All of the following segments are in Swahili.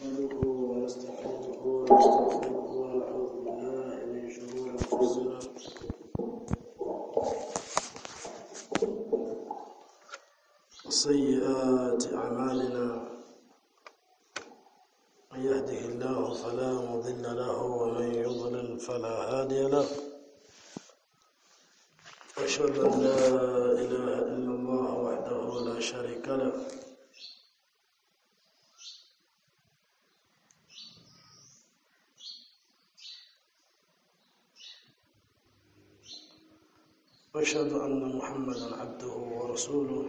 نحمده ونستعينه ونستغفره ونعوذ بالله من شرور انفسنا وسيئات اعمالنا من يهده الله فلا مضل له ومن يضلل فلا هادي له أشهد أن لا إله إلا الله وحده لا شريك له وأشهد أن محمدا عبده ورسوله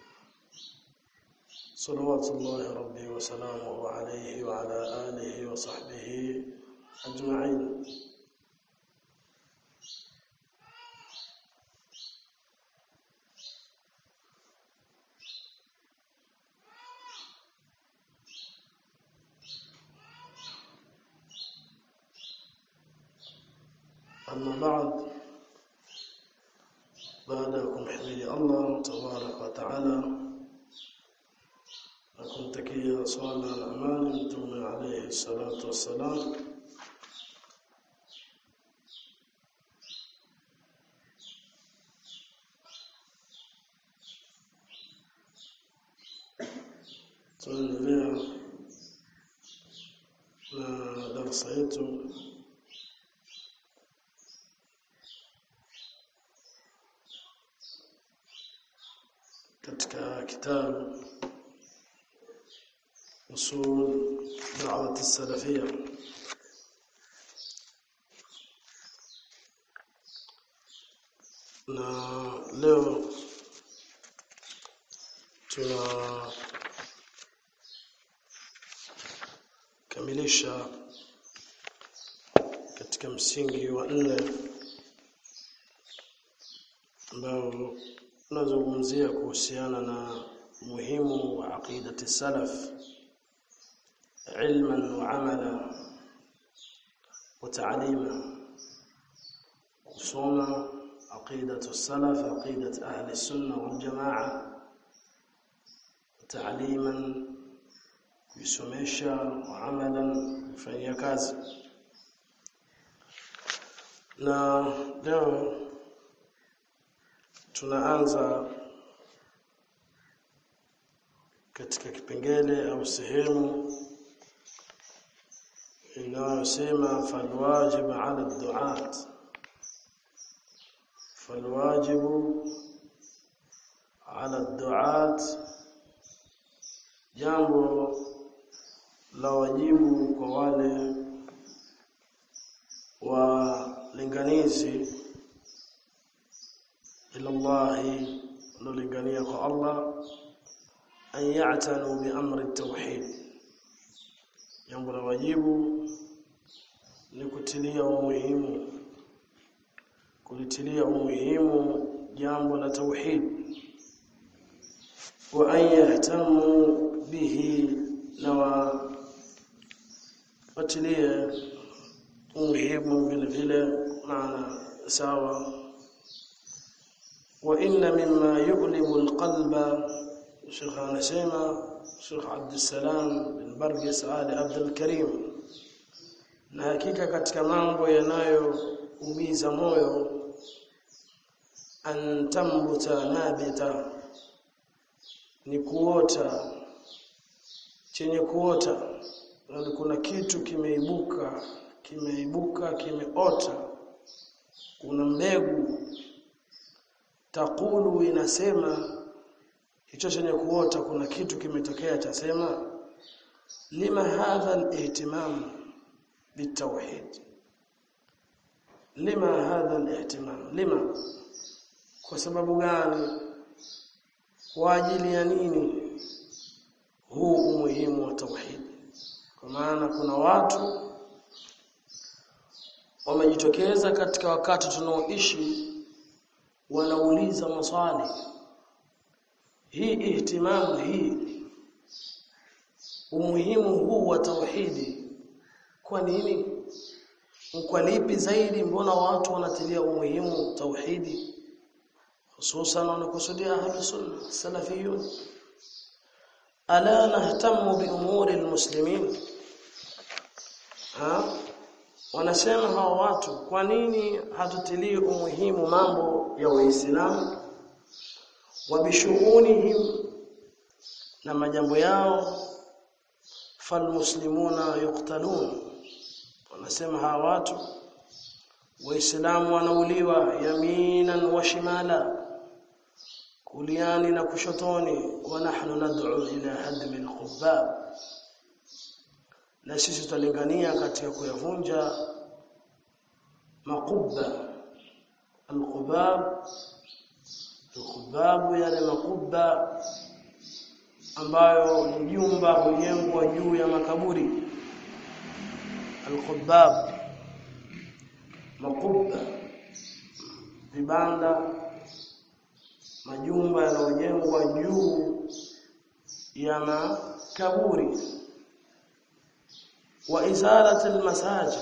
صلوات الله ربي وسلامه عليه وعلى آله وصحبه أجمعين أما بعد بعدكم حمد الله تبارك وتعالى nakumtakia swala na amani mtume alayhi salatu wassalam tunaendelea na darasa yetu katika kitabu usul da'wat salafia na leo tuna kamilisha katika msingi wa nne ambao tunazungumzia kuhusiana na muhimu wa aqidati salaf علما وعملا وتعليما kusoma عقيدة السلف عقيدة أهل السنة والجماعة تعليما kuisomesha وعملا kufanyia kazi na leo tunaanza katika kipengele au sehemu inayosema falwajib ala duat falwajibu ala duat jambo la wajibu kwa wale walinganizi ila Allah nolingania kwa Allah an ya'tanu bi amri at-tauhid jambo la wajibu ni kutilia umuhimu kulitilia umuhimu jambo la tauhid wa an yahtamu bihi na watilie umuhimu vile vile maana sawa wa inna mimma yu'limu alqalba Sheikh anasema Sheikh Abdussalam bin Bargis Ali Abdul Karim na hakika katika mambo yanayoumiza moyo antambuta nabita ni kuota chenye kuota yani kuna kitu kimeibuka kimeibuka kimeota kuna mbegu takulu inasema hicho chenye kuota kuna kitu kimetokea chasema lima hadha al-ihtimam bitawhid lima hadha al-ihtimam lima kwa sababu gani kwa ajili ya nini huu umuhimu wa tauhid kwa maana kuna watu wamejitokeza katika wakati tunaoishi wanauliza maswali hii ihtimamu hii umuhimu huu wa tauhidi kwa nini kwa lipi zaidi mbona watu wanatilia umuhimu tauhidi hususan wanakusudia ahlus sunna salafiyun ala nahtamu bi umuri almuslimin ha? wanasema hao watu kwa nini hatutilii umuhimu mambo ya Uislamu wabishughunihim na majambo yao falmuslimuna yuqtalun wanasema hawa watu waislamu wanauliwa yaminan wa shimala kuliani na kushotoni wa nahnu nad'u ila hadmi alqubbab na sisi tutalingania katika kuyavunja makubba alqubab alqubab yale makubba ambayo ni jumba hujengwa juu ya makaburi alqubab makubba vibanda majumba yanayojengwa juu ya makaburi wa izalat almasajid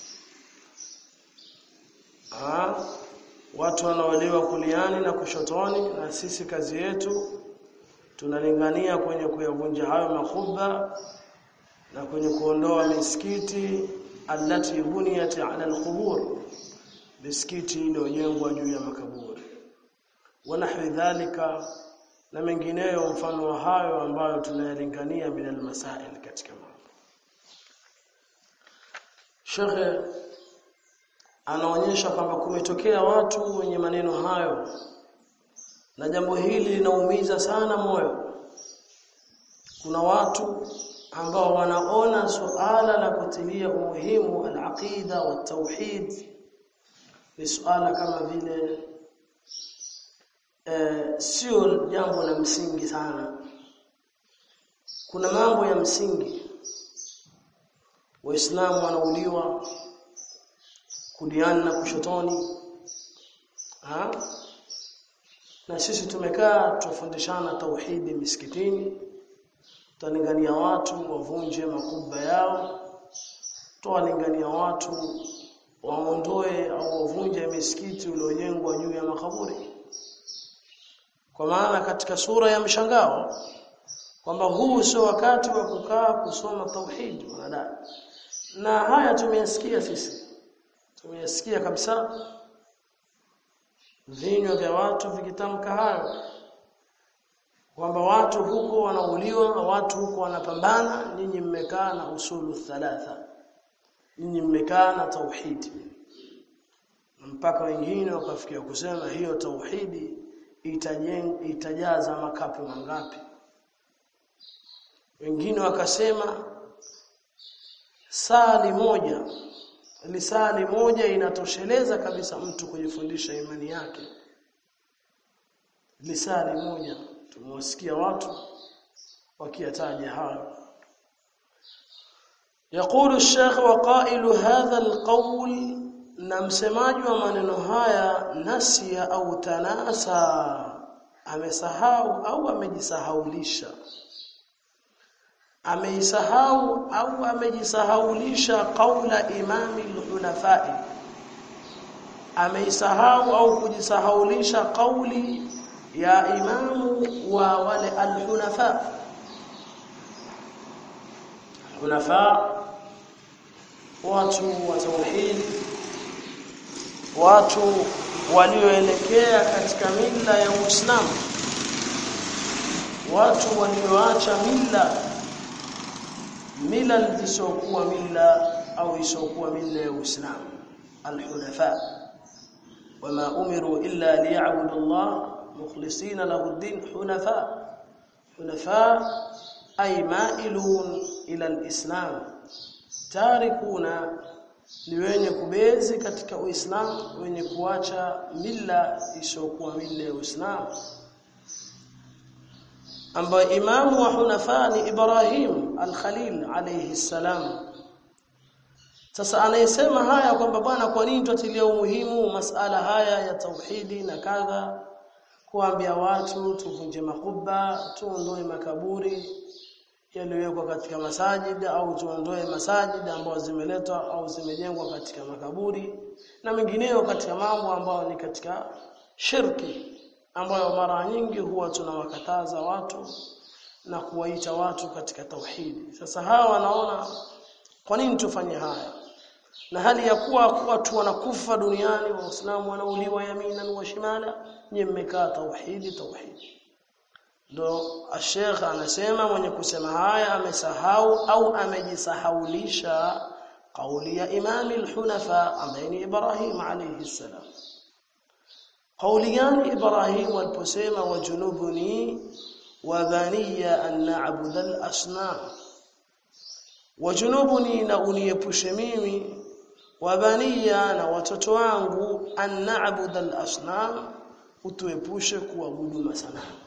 ah watu wanaolewa kuliani na kushotoni na sisi kazi yetu tunalingania kwenye kuyavunja hayo makubwa na kwenye kuondoa misikiti allati buniyat ala alqubur misikiti iliyojengwa juu ya makaburi wanahwi dhalika na mengineyo mfano wa hayo ambayo tunayalingania min almasail katika mambo Shekhe anaonyesha kwamba kumetokea watu wenye maneno hayo na jambo hili linaumiza sana moyo kuna watu ambao wanaona suala la kutilia umuhimu al-aqida wa tauhid ni suala kama vile eh, sio jambo la msingi sana kuna mambo ya msingi waislamu wanauliwa kudiana na kushotoni ha? na sisi tumekaa tufundishana tauhidi misikitini tutalingania watu wavunje makubwa yao tuwalingania watu waondoe au wavunje misikiti uliojengwa juu ya makaburi kwa maana katika sura ya mshangao kwamba huu sio wakati wa kukaa kusoma tauhid wanadai na haya tumeyasikia sisi tumeyasikia kabisa vinywa vya watu vikitamka hayo kwamba watu huko wanauliwa watu huko wanapambana nyinyi mmekaa na usulu thalatha nyinyi mmekaa na tauhidi mpaka wengine wakafikia kusema hiyo tauhidi itajeng, itajaza makapu mangapi wengine wakasema sali moja lisali moja inatosheleza kabisa mtu kujifundisha imani yake lisali moja tumewasikia watu wakiyataja hayo يقول الشيخ وقائل هذا القول na msemaji wa maneno haya nasia au tanasa amesahau au amejisahaulisha ameisahau au amejisahaulisha qaula imami al-hunafai ameisahau au kujisahaulisha kauli ya imamu wa wale al-hunafa hunafa watu wa tauhid watu walioelekea katika mila ya Uislamu watu walioacha mila mila zisizokuwa mila au isiokuwa mila ya Uislamu al-hunafa wama umiru illa liya'budu Allah mukhlisina lahu ad-din hunafa hunafa ay ma'ilun ila al-islam tarikuna ni wenye kubezi katika Uislamu wenye kuacha mila isiyokuwa mila ya Uislamu ambayo imamu wa hunafa ni Ibrahim al-Khalil alayhi salam sasa anayesema haya kwamba bwana kwa nini tutatilia umuhimu masala haya ya tauhidi na kadha kuambia watu tuvunje makuba tuondoe makaburi yaliyowekwa katika masajid au tuondoe masajid ambazo zimeletwa au zimejengwa katika makaburi na mengineyo katika mambo ambayo ni katika shirki ambayo mara nyingi huwa tunawakataza watu na kuwaita watu katika tauhidi sasa hawa wanaona kwa nini tufanye haya na hali ya kuwa watu wanakufa duniani waislamu wanauliwa yaminan wa shimala nyie mmekaa tauhidi tauhidi ndo Sheikh anasema mwenye kusema haya amesahau au amejisahaulisha kauli ya Imam al-Hunafa ambaye ni Ibrahim alayhi salam kauli gani Ibrahim aliposema wajunubuni wa baniya an na'budu al-asnam wajunubuni na uniepushe mimi wa baniya na watoto wangu an na'budu al-asnam utuepushe kuabudu masanamu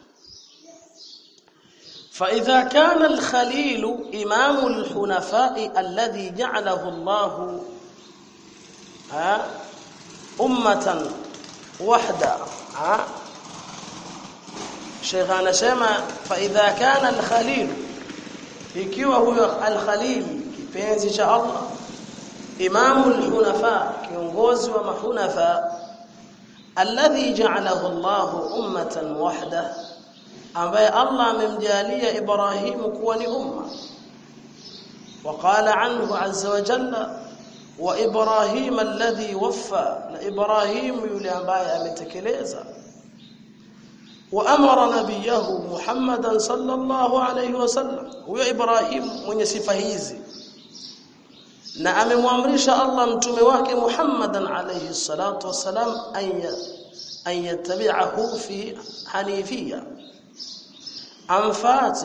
فإذا كان الخليل إمام الحنفاء الذي جعله الله أمة وحدة شيخ anasema فإذا كان الخليل ikiwa huyo al-Khalil kipenzi cha Allah imamu al-hunafa kiongozi wa mahunafa alladhi ja'alahu Allah ummatan wahda ambaye Allah amemjalia Ibrahimu kuwa ni umma وقال عنه عز وجل وابراهيم الذي وفى ابراهيم yule ambaye ametekeleza وامر نبيه محمدا صلى الله عليه وسلم huyo Ibrahim mwenye sifa hizi na amemwamrisha Allah mtume wake Muhammadan alayhi salatu wasalam an yattabi'ahu fi hanifiyya amfate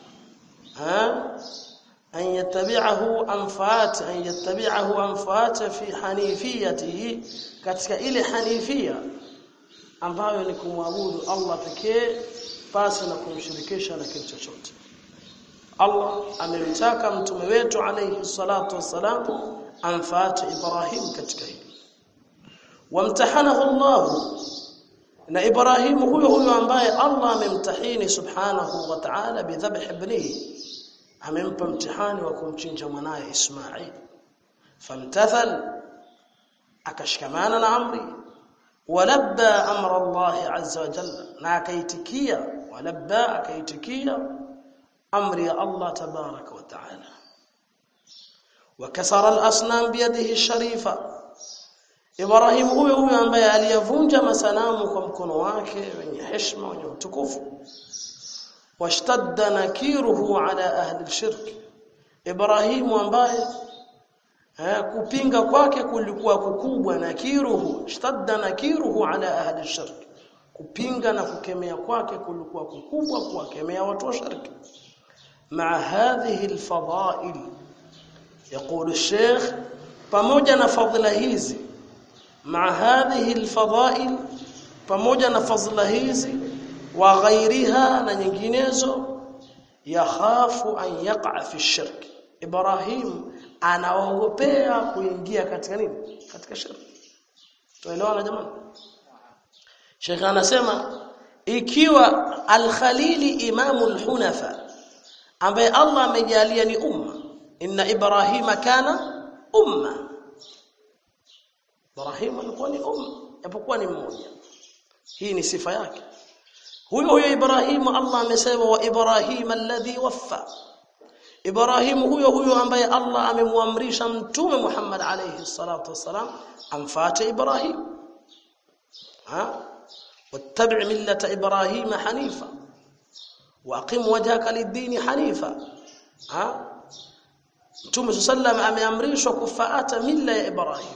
ha an yattabi'ahu amfate an yattabi'ahu amfate fi hanifiyatihi katika ile hanifia ambayo ni kumwabudu Allah pekee pasi na kumshirikisha na kitu chochote Allah amemtaka mtume wetu alayhi salatu wassalam amfate Ibrahim katika hili wamtahanahu Allah na Ibrahim huyo huyo ambaye Allah amemtahini subhanahu wa ta'ala bidhabh ibnihi amempa mtihani wa kumchinja mwanaye Ismail famtathal akashikamana na amri walabba amra Allah azza wa jalla na akaitikia walabba akaitikia amri ya Allah tabaraka wa ta'ala wakasara al-asnam biyadihi ash-sharifa Ibrahim huyo huyo ambaye aliyavunja masanamu kwa mkono wake wenye heshima wenye utukufu washtadda nakiruhu ala ahli shirk Ibrahim ambaye eh, kupinga kwake kulikuwa kukubwa nakiruhu shtadda nakiruhu ala ahli shirk kupinga na kukemea kwake kulikuwa kukubwa kuwakemea watu wa shirki مع هذه الفضائل يقول الشيخ pamoja na fadhila hizi مع هذه الفضائل pamoja na fadhila hizi wa ghairiha na nyinginezo yakhafu an yaqa fi shirk Ibrahim anaogopea kuingia katika nini katika shirki tuelewana jamani Sheikh anasema ikiwa al-Khalili imamul hunafa ambaye Allah amejalia ni umma inna ibrahima kana umma Ibrahim alikuwa ni umma japokuwa ni mmoja hii ni sifa yake huyo huyo Ibrahim Allah amesema wa Ibrahim alladhi waffa Ibrahim huyo huyo ambaye Allah amemwamrisha mtume Muhammad alayhi salatu wasalam amfuate Ibrahim ha wattabi' millata Ibrahim hanifa waqim wajhaka lid-din hanifa ha Mtume sallam ameamrishwa kufuata mila ya Ibrahim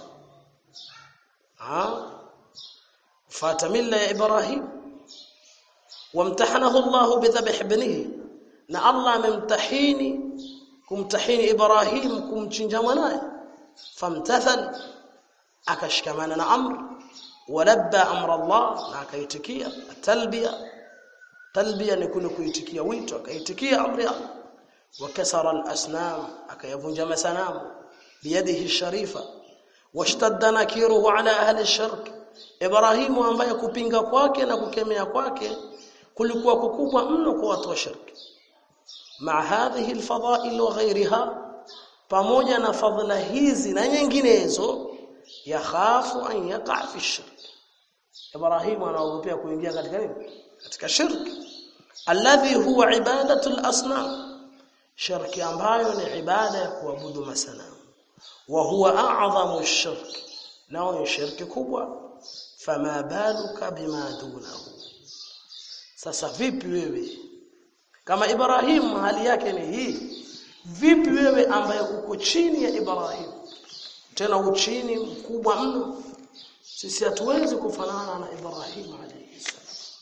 ha fuata mila ya Ibrahim wamtahanahu Allah bidhabh ibnihi na Allah amemtahini kumtahini Ibrahim kumchinja mwanae famtathal akashikamana na amr walabba amra Allah na akaitikia talbiya talbiya ni kule kuitikia wito akaitikia amri Allah wakasara al-asnam akayavunja masanamu biyadihi sharifa washtadda nakiruhu ala ahli shirk Ibrahimu ambaye kupinga kwake na kukemea kwake kulikuwa kukubwa mno kwa watu wa shirki مع هذه الفضائل وغيرها pamoja na fadhila hizi na nyinginezo yakhafu an yaqa fi shirk Ibrahim anaogopea kuingia katika nini katika shirk alladhi huwa ibadatu al-asnam shirki ambayo ni ibada ya kuabudu masanamu wa huwa a'zamu shirk nao ni shirki kubwa fama baluka bima dunahu sasa vipi wewe kama Ibrahim hali yake ni hii vipi wewe ambaye uko chini ya Ibrahim tena uchini mkubwa mno sisi hatuwezi kufanana na Ibrahim alayhi salam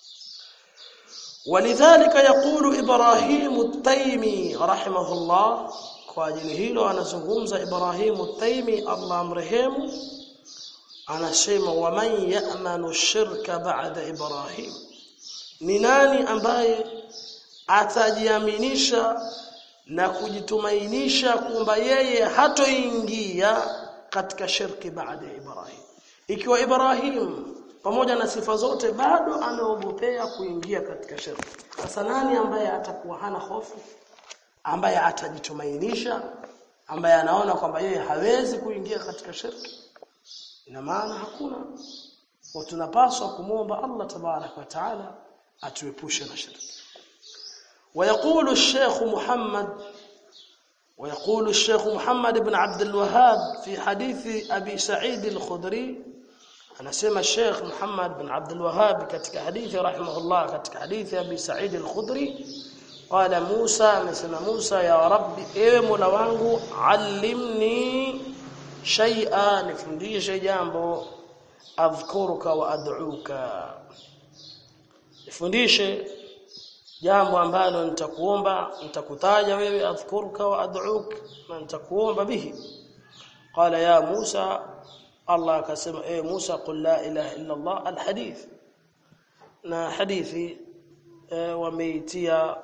ولذلك يقول إبراهيم التيمي رحمه الله kwa ajili hilo anazungumza Ibrahim at-Taymi Allah amrehemu anasema waman ya'manu shirka ba'da Ibrahim ni nani ambaye atajiaminisha na kujitumainisha kwamba yeye hatoingia katika shirki baada ya Ibrahim ikiwa Ibrahim pamoja na sifa zote bado ameogopea kuingia katika shirki sasa nani ambaye atakuwa hana hofu ambaye atajitumainisha ambaye anaona kwamba yeye hawezi kuingia katika shirki ina maana hakuna wa tunapaswa kumwomba Allah tabarak wa taala atuepushe na shirki ويقول الشيخ محمد ويقول الشيخ محمد بن عبد الوهاب في حديث أبي سعيد الخدري أنا سمى الشيخ محمد بن عبد الوهاب كتك حديث رحمه الله كتك حديث أبي سعيد الخدري قال موسى مثل موسى يا رب ايه مولا wangu علمني شيئا nifundishe jambo adhkuruka wa ad'uka nifundishe jambo ambalo nitakuomba nitakutaja wewe adhkuruka wa ad'uk na nitakuomba bihi qala ya Musa Allah akasema eh Musa qul la ilaha illa Allah alhadith na hadithi wameitia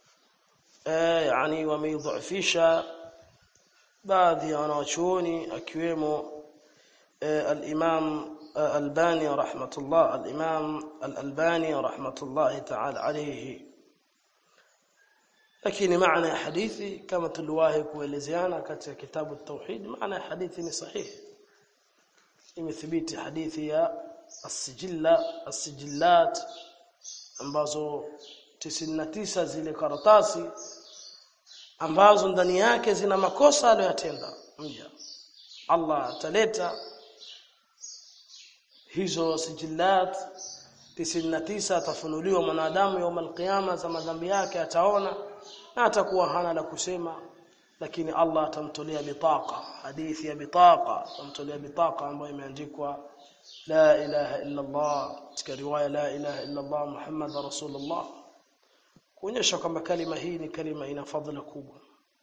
yani wameidhufisha baadhi ya wanawachuoni akiwemo al-Imam Albani rahmatullah al-Imam al-Albani rahmatullah ta'ala alayhi lakini maana ya hadithi kama tuliwahi kuelezeana katika kitabu at-tauhid maana ya hadithi ni sahihi imethibiti hadithi ya as-sijilla as-sijillat ambazo 99 zile karatasi ambazo ndani yake zina makosa aliyotenda mja Allah ataleta hizo sijillat 99 atafunuliwa mwanadamu يوم القيامه za madhambi yake ataona na atakuwa hana la kusema lakini Allah atamtolea bitaqa hadithi ya bitaqa atamtolea bitaqa ambayo imeandikwa la ilaha illa Allah katika riwaya la ilaha illa Allah Muhammad rasulullah kuonyesha kwamba kalima hii ni kalima ina fadhila kubwa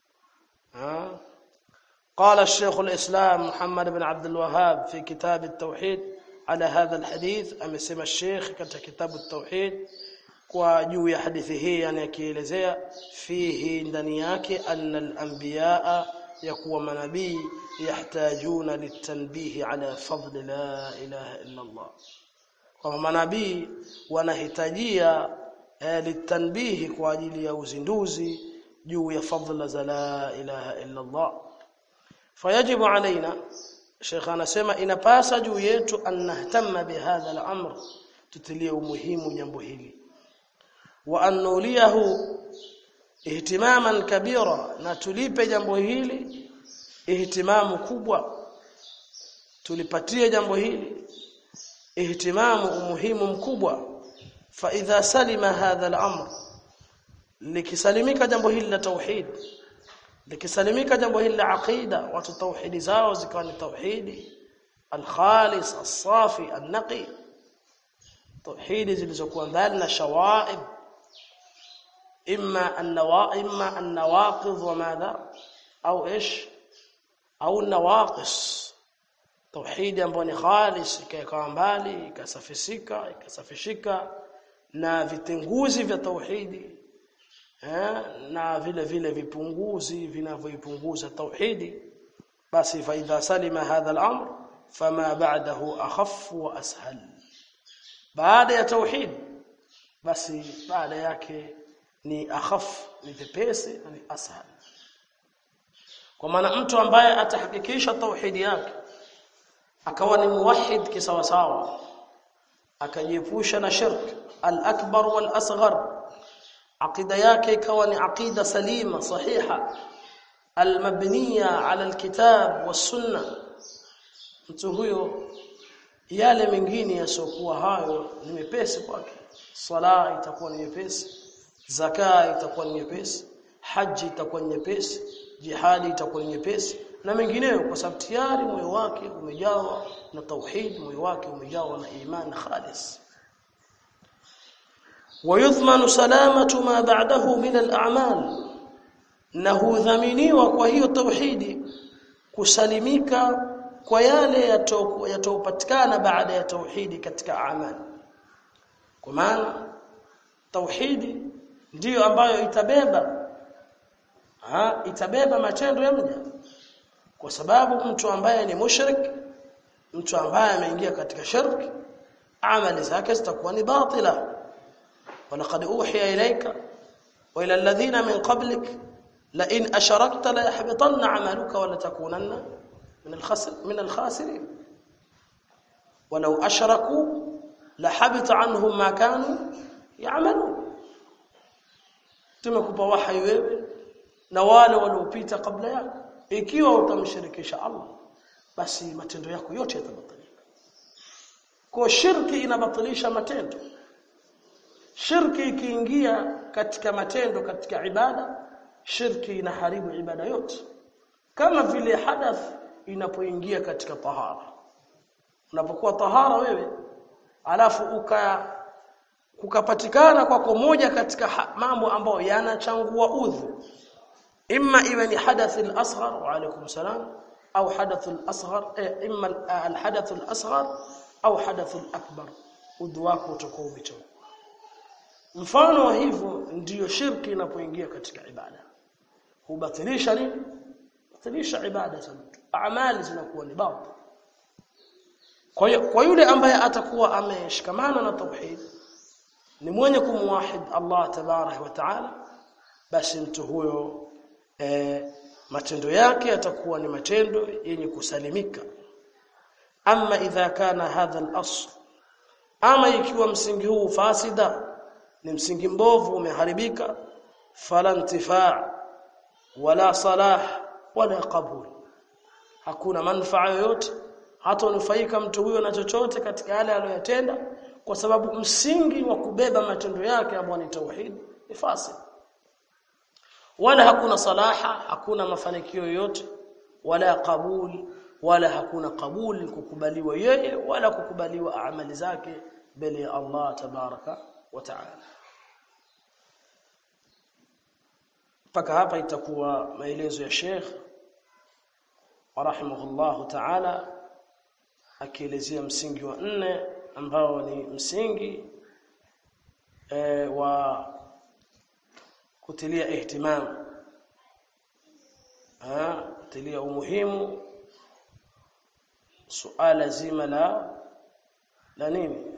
قال الشيخ الإسلام محمد بن عبد الوهاب في كتاب التوحيد على هذا الحديث أمسم الشيخ katika كتاب التوحيد kwa juu ya hadithi hii yani akielezea fihi ndani yake anna al-anbiyaa yakuwa manabii yahtajuna litanbihi ala fadl la ilaha illa Allah kwa manabii wanahitajia eh, litanbihi kwa ajili ya uzinduzi juu ya fadhila za la ilaha illa Allah fayajibu alaina Sheikh anasema inapasa juu yetu an nahtamma bihadha al-amr tutilie umuhimu jambo hili wa annuliyahu ihtimaman kabira na tulipe jambo hili ihtimamu kubwa tulipatie jambo hili ihtimamu umuhimu mkubwa fa idha salima hadha al-amr likisalimika jambo hili la tauhid likisalimika jambo hili la aqida watu tauhidi zao zikawa ni tauhidi al-khalis as-safi an-naqi tauhidi zilizokuwa ndani na shawaib إما النوا إما النواقض وماذا أو إيش أو النواقص توحيد ambao ni khalis ikawa mbali ikasafisika ikasafishika na vitenguzi vya tauhidi eh na vile vile vipunguzi vinavyoipunguza tauhidi basi fa idha salima hadha al-amr fama ba'dahu akhaf wa ashal baada ya tauhid basi baada yake ni akhaf ni vipesi na ni ashal kwa maana mtu ambaye atahakikisha tauhidi yake akawa ni muwahhid kisawasawa akajiepusha na shirk al-akbar wal-asghar aqida yake ikawa ni aqida salima sahiha almabniya ala alkitab was-sunnah mtu huyo yale mengine yasiokuwa hayo ni mepesi kwake sala itakuwa ni nyepesi zaka itakuwa ni nyepesi haji itakuwa ni nyepesi jihadi itakuwa ni nyepesi na mengineyo kwa sababu tayari moyo wake umejawa na tauhid moyo wake umejawa na imani khalis ويضمن سلامه ما بعده من الاعمال na hudhaminiwa kwa hiyo tauhidi kusalimika kwa yale yatopatikana baada ya tauhidi katika amali kwa maana tauhidi ndiyo ambayo itabeba ha, itabeba matendo ya mja kwa sababu mtu ambaye ni mushrik mtu ambaye ameingia katika shirki amali zake zitakuwa ni batila walaqad uhiya ilayka wa ila alladhina min qablik la in asharakta la yahbatanna amaluka wa la takunanna min al-khasir min al-khasirin ولو اشركوا لحبط عنهم ما كانوا يعملون tumekupa wahai wewe na wale waliopita kabla yako ikiwa utamshirikisha Allah basi matendo yako yote yatabatilika kwa shirki inabatilisha matendo shirki ikiingia katika matendo katika ibada shirki inaharibu ibada yote kama vile hadath inapoingia katika tahara unapokuwa tahara wewe alafu uka kukapatikana kwako moja katika mambo ambayo yanachangua udhu imma iwe ni hadath al-asghar wa alaykum salam au hadath al-asghar imma al-hadath al-asghar au hadath al-akbar udhu wako utakuwa umechangua mfano wa hivyo ndiyo shirki inapoingia katika ibada hubatilisha nini batilisha ibada za mtu amali zinakuwa ni batil kwa hiyo kwa yule ambaye atakuwa ameshikamana na tauhid ni mwenye kumwahid Allah tabarak wa taala basi mtu huyo e, matendo yake yatakuwa ni matendo yenye kusalimika ama idha kana hadha al-asl ama ikiwa msingi huu fasida ni msingi mbovu umeharibika fala intifaa wala salah wala qabul hakuna manufaa yoyote hata unufaika mtu huyo na chochote katika yale aliyotenda kwa sababu msingi wa kubeba matendo yake ambao ni tauhid ni fasid wala hakuna salaha hakuna mafanikio yoyote wala qabul wala hakuna qabul kukubaliwa yeye wala kukubaliwa amali zake mbele ya Allah tabaraka wa taala mpaka hapa itakuwa maelezo ya Sheikh rahimahullahu taala akielezea msingi wa nne ambao ni msingi e, wa kutilia ihtimam ah kutilia umuhimu suala zima la la nini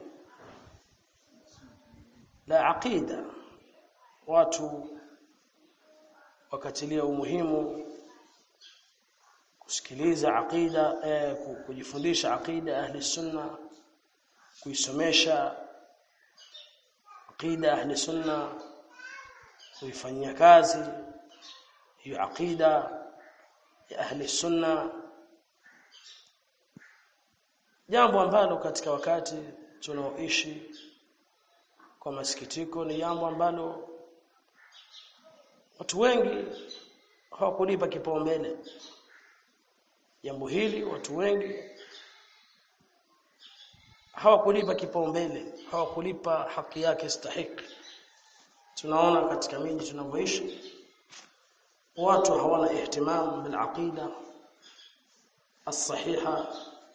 la aqida watu wakatilia umuhimu kusikiliza aqida eh, kujifundisha aqida ahli sunna kuisomesha aqida ahli sunna kuifanyia kazi hiyo aqida ya ahli sunna jambo ambalo katika wakati tunaoishi kwa masikitiko ni jambo ambalo watu wengi hawakulipa kipaumbele jambo hili watu wengi hawakulipa kipaumbele hawakulipa haki yake stahiki tunaona katika miji tunavyoishi watu hawana ihtimam bil aqida الصحيحه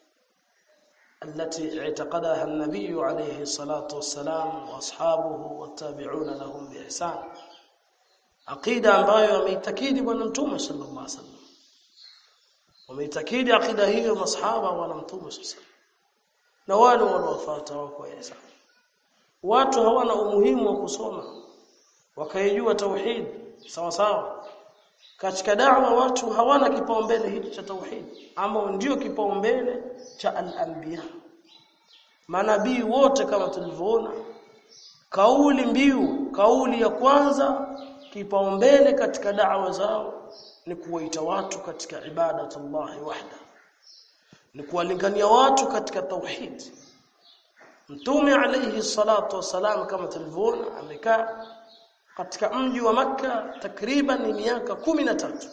التي اعتقدها النبي عليه الصلاه والسلام واصحابه والتابعون لهم باحسان عقيده ambayo ameitakidi bwana mtume sallallahu alaihi wasallam wameitakidi akida hiyo masahaba wa mtume sasa na wale wanaofuata wako Yesu watu hawana umuhimu wa kusoma wakaijua tauhid sawa sawa katika da'wa watu hawana kipaumbele hiki cha tauhid ambao ndio kipaumbele cha al-anbiya manabii wote kama tulivyoona kauli mbiu kauli ya kwanza kipaumbele katika da'wa zao ni kuwaita watu katika ibadatullahi wahda ni kuwalingania watu katika tauhid mtume alayhi salatu wasalam kama tulivyoona amekaa katika mji wa maka takriban miaka kumi na tatu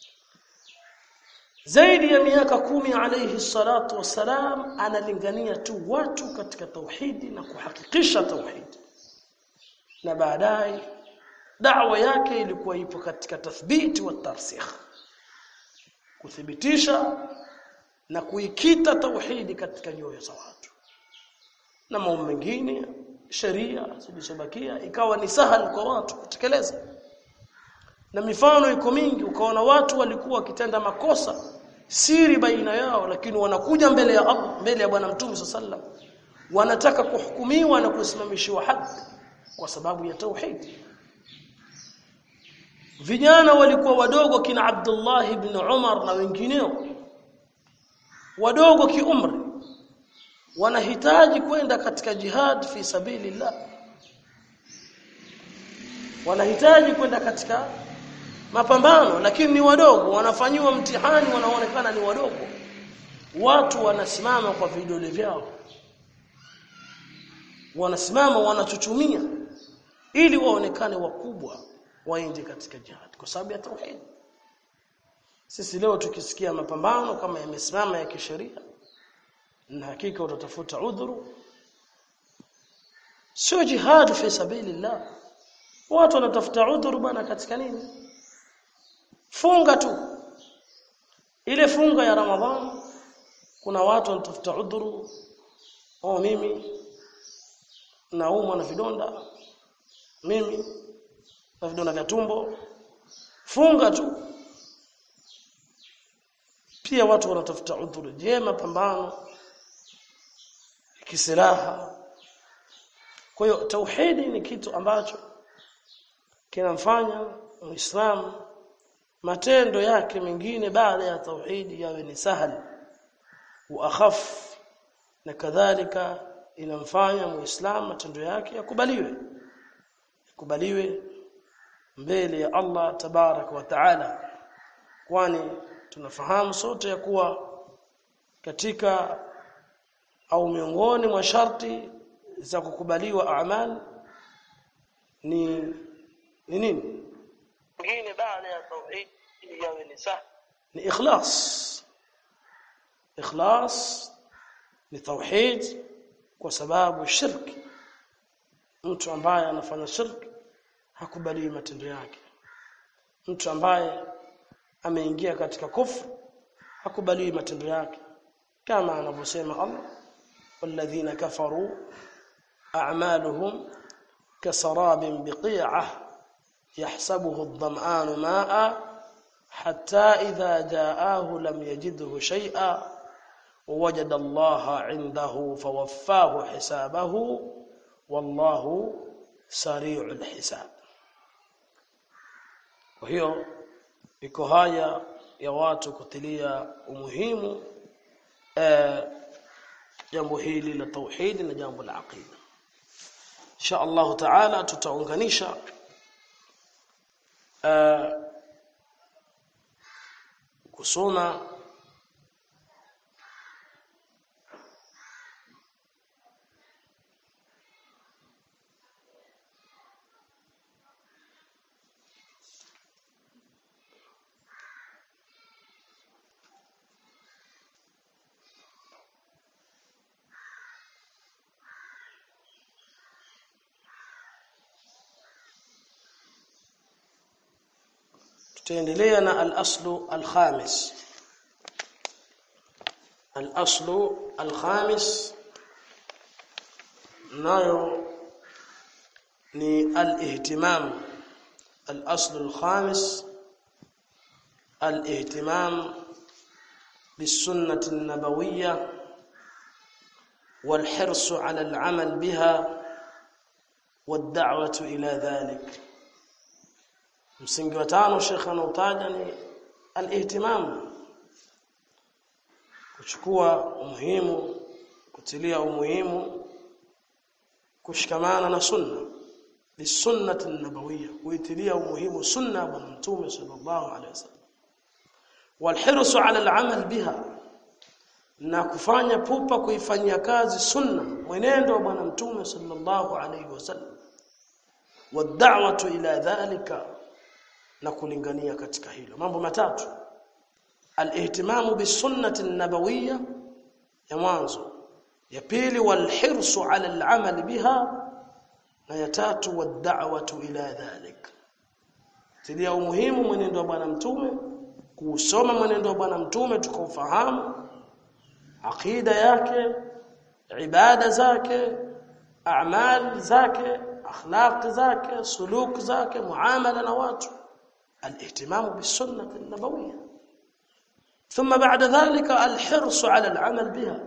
zaidi ya miaka kumi alayhi salatu wasalam analingania tu watu katika tauhidi na kuhakikisha tauhidi na baadaye da'wa yake ilikuwa ipo katika tathbiti wa tarsikh kuthibitisha na kuikita tauhidi katika nyoyo za watu na mambo mengine sheria zilizobakia ikawa ni sahali kwa watu kutekeleza na mifano iko mingi ukaona watu walikuwa wakitenda makosa siri baina yao lakini wanakuja mbele ya Allah mbele ya bwana mtume sallam wanataka kuhukumiwa na kusimamishiwa haki kwa sababu ya tauhid vijana walikuwa wadogo kina Abdullah ibn Umar na wengineo wadogo kiumri wanahitaji kwenda katika jihad fi sabilillah wanahitaji kwenda katika mapambano lakini ni wadogo wanafanyiwa mtihani wanaonekana ni wadogo watu wanasimama kwa vidole vyao wanasimama wanachuchumia ili waonekane wakubwa waende katika jihad kwa sababu ya tauhid sisi leo tukisikia mapambano kama yamesimama ya kisheria na hakika utatafuta udhuru sio jihad fi sabilillah watu wanatafuta udhuru bana katika nini funga tu ile funga ya ramadhan kuna watu wanatafuta udhuru oh mimi naumwa na vidonda mimi na vidonda vya tumbo funga tu pia watu wanatafuta udhuru je mapambano kisilaha kwa hiyo tauhidi ni kitu ambacho kinamfanya muislamu matendo yake mengine baada ya tauhidi yawe ni sahali wa akhaf na kadhalika inamfanya muislamu matendo yake yakubaliwe yakubaliwe mbele ya Allah tabarak wa taala kwani tunafahamu sote ya kuwa katika au miongoni mwa sharti za kukubaliwa amal ni ni nini ngine baada ya tauhid yawe ni sah ni ikhlas ikhlas ni tauhid kwa sababu shirki mtu ambaye anafanya shirki hakubaliwi matendo yake mtu ambaye ameingia katika kufru hakubaliwi matendo yake kama anavyosema Allah walladhina kafaru a'maluhum kasarabin biqi'ah yahsabuhu adh-dhama'anu ma'a hatta idha ja'ahu lam yajidhu shay'a ووجد الله عنده فوفاه حسابه والله سريع الحساب وهي iko haya ya watu kutilia umuhimu eh, jambo hili la tauhid na jambo la aqida insha Allah taala tutaunganisha eh, kusoma tutaendelea na al-aslu al-khamis al-aslu al-khamis nayo ni al-ihtimam al-aslu al-khamis al-ihtimam بالسنة النبوية والحرص على العمل بها والدعوة إلى ذلك msingi wa tano shekha anautaja ni al-ihtimam kuchukua umuhimu kutilia umuhimu kushikamana na sunna bisunnati nabawiyya kuitilia umuhimu sunna wa mtume sallallahu alaihi wasallam walhirsu ala al'amal biha na kufanya pupa kuifanyia kazi sunna mwenendo wa bwana mtume sallallahu alaihi wasallam wad'watu ila dhalika na kulingania katika hilo mambo matatu al-ihtimamu bisunnati nabawiyya ya mwanzo ya pili walhirsu ala al-amal biha na ya tatu wad'watu ila dhalik tilia umuhimu mwenendo wa bwana mtume kusoma mwenendo wa bwana mtume tukaufahamu aqida yake ibada zake a'mal zake akhlaq zake suluk zake muamala na watu الاهتمام بالسنه النبويه ثم بعد ذلك الحرص على العمل بها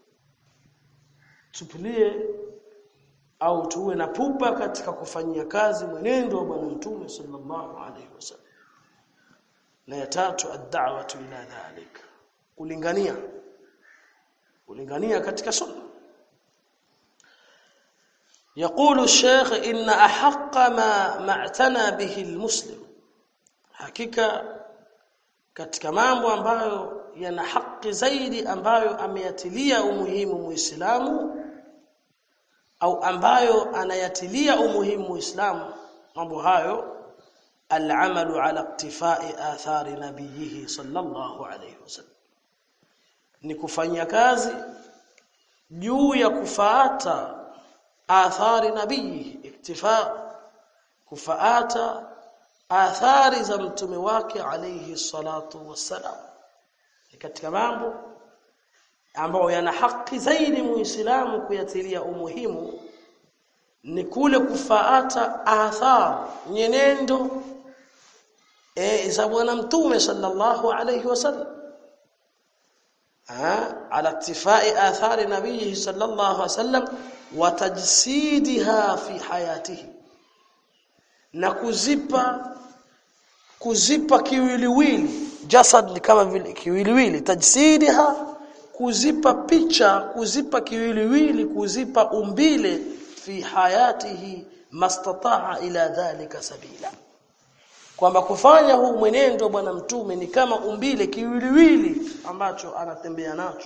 tupilie au tuwe na pupa katika kufanyia kazi mwenendo wa bwana mtume sallallahu alaihi wasallam na ya tatu ad-da'watu ila dhalik kulingania kulingania katika sunna يقول الشيخ إن أحق ما ما اعتنى به المسلم hakika katika mambo ambayo yana haki zaidi ambayo ameyatilia umuhimu muislamu au ambayo anayatilia umuhimu muislamu mambo hayo al-amalu ala iktifai athari nabiyihi sallallahu alayhi wasallam ni kufanyia kazi juu ya kufaata athari nabii iktifa kufaata athari za mtume wake alayhi salatu wassalam katika mambo ambayo yana haki zaidi muislamu kuyatilia umuhimu ni kule kufaata athar nyenendo e, za bwana mtume sallallahu alayhi wasallam على اتفاء آثار نبيه صلى الله عليه وسلم وتجسيدها في حياته na kuzipa kuzipa kiwiliwili jasad ni kama vile kiwiliwili tajsidiha kuzipa picha kuzipa kiwiliwili kuzipa umbile fi hayatihi mastataa ila dhalika sabila kwamba kufanya huu mwenendo bwana mtume ni kama umbile kiwiliwili ambacho anatembea nacho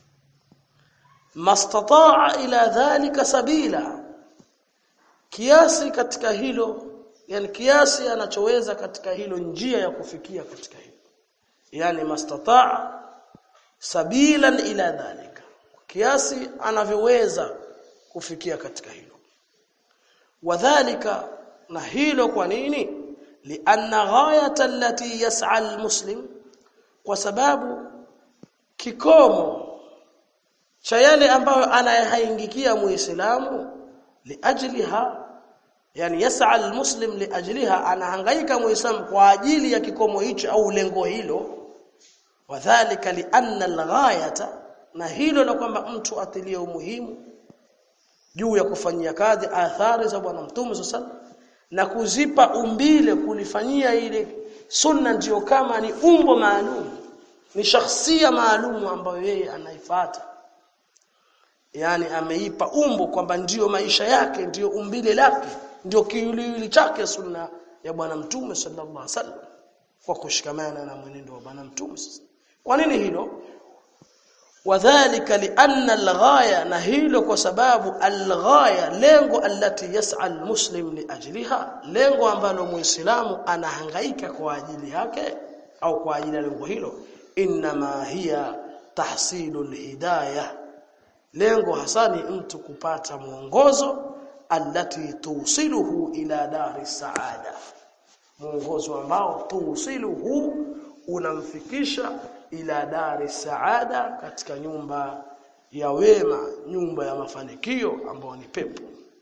mastataa ila dhalika sabila kiasi katika hilo yani kiasi anachoweza katika hilo njia ya kufikia katika hilo yani mastataa sabilan ila dhalika kiasi anavyoweza kufikia katika hilo wadhālika na hilo kwa nini lianna ghayata allati yas'a almuslim kwa sababu kikomo cha yale ambayo anayahaingikia muislamu liajliha yani yas'a almuslim liajliha anahangaika muislamu kwa ajili ya kikomo hicho au lengo hilo wadhālika lianna alghayata na hilo la kwamba mtu atilie umuhimu juu ya kufanyia kazi athari za bwana mtume sallallahu na kuzipa umbile kulifanyia ile sunna ndiyo kama ni umbo maalum ni shakhsia maalum ambayo yeye anaifuata yani ameipa umbo kwamba ndiyo maisha yake ndiyo umbile lake ndiyo kiwiliwili chake sunna ya bwana mtume sallallahu alaihi wasallam kwa kushikamana na mwenendo wa bwana mtume kwa nini hilo wadhālika lianna alghaya na hilo kwa sababu alghaya lengo alati yas'a almuslim liajliha lengo ambalo muislamu anahangaika kwa ajili yake au kwa ajili ya lengo hilo inma hiya tahsilu alhidayah lengo hasa ni mtu kupata mwongozo alati tusiluhu ila dari saada mwongozo ambao tusiluhu unamfikisha ila dari saada katika nyumba ya wema nyumba ya mafanikio ambayo ni pepo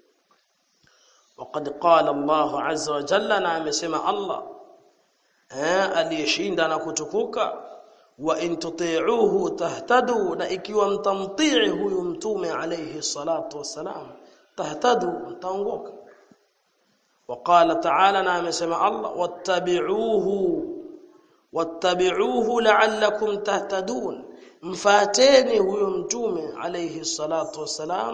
وقد قال الله عز وجل na amesema Allah eh aliyeshinda na kutukuka wa in tuti'uhu tahtadu na ikiwa mtamtii huyu mtume alayhi salatu wassalam tahtadu mtaongoka وقال تعالى na amesema Allah wattabi'uhu wattabi'uhu la'allakum tahtadun mfateni huyo mtume alayhi salatu wassalam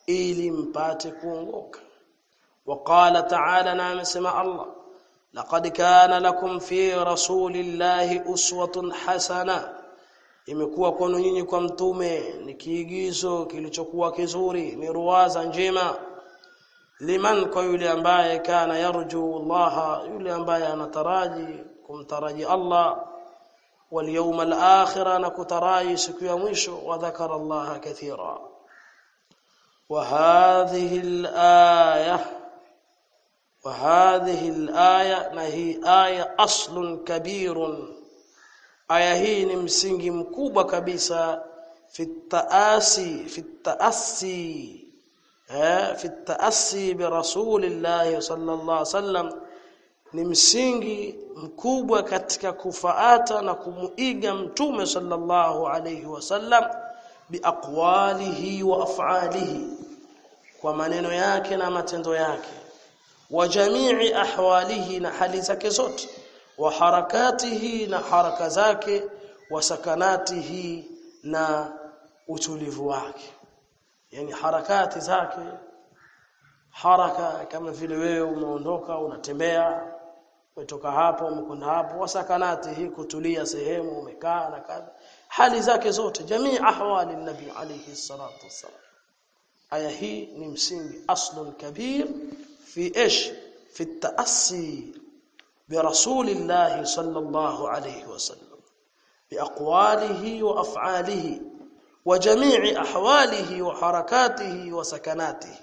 ili mpate kuongoka وقال تعالى نعم سمع الله لقد كان لكم في رسول الله أسوة حسنة imekuwa kwenu nyinyi kwa mtume ni kiigizo kilichokuwa kizuri ni ruwaza njema liman kwa yule ambaye kana yarju Allah yule ambaye anataraji kumtaraji Allah wal yawmal akhir na kutaraji siku ya mwisho wa dhakara Allah kathira wa hadhihi al-aya wa hadhihi al-aya na hii aya aslun kabirun aya hii ni msingi mkubwa kabisa fi taasi fi taasi eh fi taasi bi rasulillah sallallahu alaihi wasallam ni msingi mkubwa katika kufaata na kumuiga mtume sallallahu alaihi wasallam biaqwalihi wa af'alihi kwa maneno yake na matendo yake wa jamii ahwalihi na hali zake zote wa harakatihi na haraka zake wa sakanatihi na utulivu wake yani harakati zake haraka kama vile wewe umeondoka unatembea umetoka hapo umekwenda hapo wasakanati hii kutulia sehemu umekaa na kadha hali zake zote jamii ahwali nabi alayhi salatu wassalam aya hii ni msingi aslun kabir fi ish fi taassi برسول الله صلى الله عليه وسلم بأقواله وأفعاله وجميع أحواله وحركاته وسكناته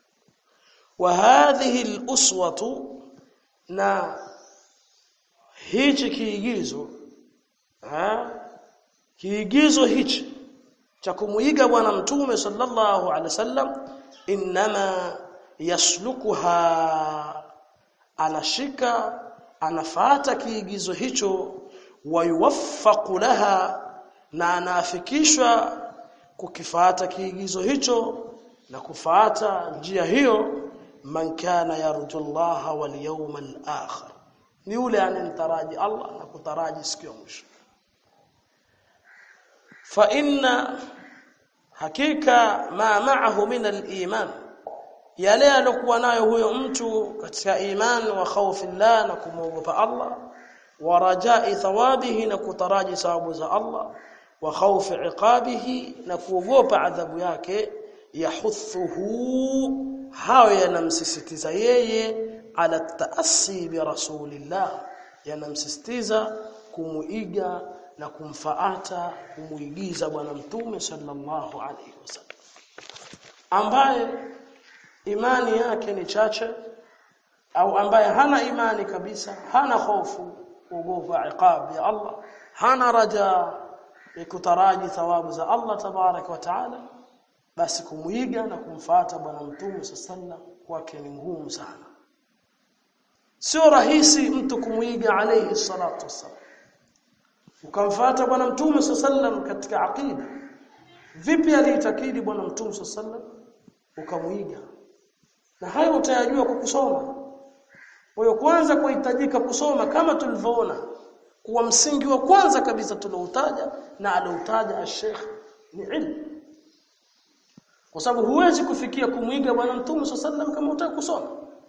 وهذه الأسوة نا hichi kiigizo ha kiigizo hichi cha kumuiga bwana mtume sallallahu alaihi wasallam inma yaslukuha anashika anafuata kiigizo hicho wayuwaffaqu laha na anaafikishwa kukifuata kiigizo hicho na kufuata njia hiyo man kana yarju Allah wal yawmal akhir ni yule anemtaraji Allah na kutaraji siku ya mwisho fa inna hakika ma ma'ahu min al-iman yale alokuwa nayo huyo mtu katika imani wa khaufi Allah na kumwogopa Allah wa rajai thawabihi na kutaraji thawabu za Allah wa khaufi iqabihi na kuogopa adhabu yake yahuthuhu hayo yanamsisitiza yeye ala taassi bi rasulillah yanamsisitiza kumuiga na kumfaata kumuigiza bwana mtume sallallahu alaihi wasallam ambaye imani yake ni chache au ambaye hana imani kabisa hana hofu kuogopa iqab ya Allah hana raja kutaraji thawabu za Allah tabarak wa taala basi kumuiga na kumfuata bwana mtume sallallahu kwake ni ngumu sana sio rahisi mtu kumuiga alayhi salatu wassalam ukamfuata bwana mtume sallallahu katika aqida vipi aliitakidi bwana mtume sallallahu ukamuiga na hayo utayajua kwa kusoma kwa hiyo kwanza kuhitajika kusoma kama tulivyoona kuwa msingi wa kwanza kabisa tuloutaja na aloutaja Sheikh ni ilmu kwa sababu huwezi kufikia kumwiga bwana mtume sallam kama utaki kusoma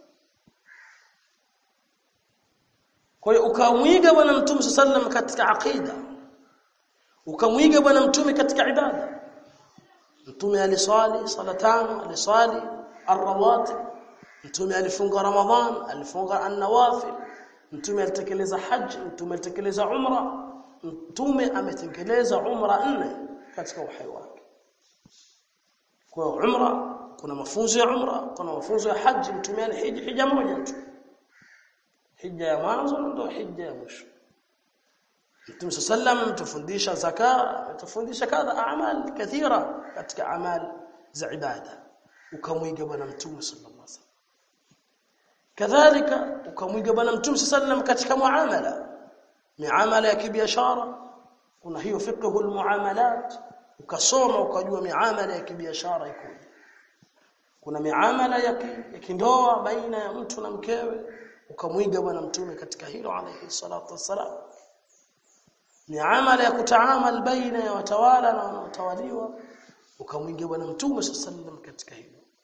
kwa hiyo ukamwiga bwana mtume sallam katika aqida ukamwiga bwana mtume katika ibada mtume aliswali sala tano aliswali arrawatib mtume alifunga ramadhan alifunga an-nawafil mtume alitekeleza haji mtume alitekeleza umra mtume ametekeleza umra nne katika uhai wake kwa umra kuna mafunzo ya umra kuna mafunzo ya haji mtume alihiji hija moja tu hija ya mwanzo ndio hija ya mwisho Mtume sallam tufundisha zaka tufundisha kadha amal kathira katika amal za ibada ukamwiga bwana mtume sallallahu alaihi wasallam kadhalika ukamwiga bwana mtume sallam katika muamala miamala ya kibiashara kuna hiyo fiqhu almuamalat ukasoma ukajua miamala ya kibiashara ikoje kuna miamala ya kindoa baina ya mtu na mkewe ukamwiga bwana mtume katika hilo alayhi salatu wassalam miamala ya kutaamal baina ya watawala na wanaotawaliwa ukamwiga bwana mtume sallam katika hilo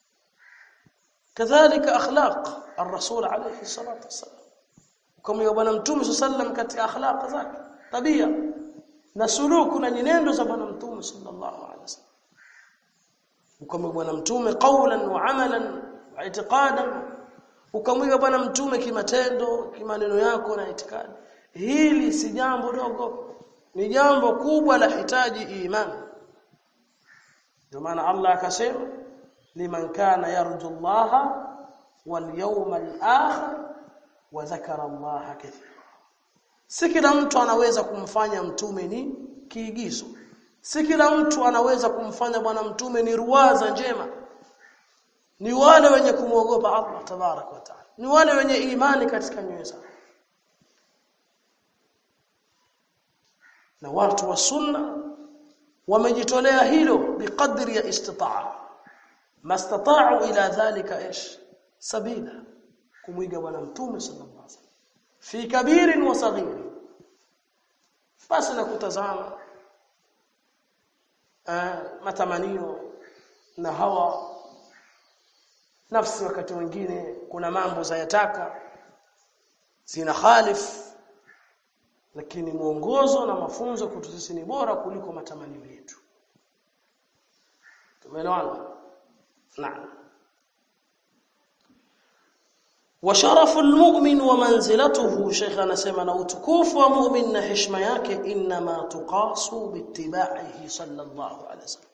kadhalika akhlaq ar-rasul alayhi salatu wasallam kama bwana mtume sallam katika akhlaq zake tabia na suluku na nyenendo za bwana mtume sallallahu alaihi wasallam kama bwana mtume qawlan wa amalan wa i'tiqadan ukamwiga bwana mtume kimatendo kimaneno yako na itikadi hili si jambo dogo ni jambo kubwa la hitaji imani ndio maana Allah akasema liman kana yarju Allah wal yawmal akhir wa dhakara Allah kathira si kila mtu anaweza kumfanya mtume ni kiigizo si kila mtu anaweza kumfanya bwana mtume ni ruwaza njema ni wale wenye kumwogopa Allah tabarak wa taala ni wale wenye imani katika nyoyo zao na watu wa sunna wamejitolea hilo biqadri ya istitaa mastata'u ila dhalika ish sabila kumwiga bwana mtume sallallahu alaihi wasallam fi kabirin wa saghir basi na kutazama uh, matamanio na hawa nafsi wakati mwingine kuna mambo zayataka zina khalif lakini mwongozo na mafunzo kwetu sisi ni bora kuliko matamanio yetu tumeelewana naam وشرف المؤمن ومنزلته شيخ anasema na utukufu wa mu'min na heshima yake inma tuqasu bittiba'ihi sallallahu alaihi wasallam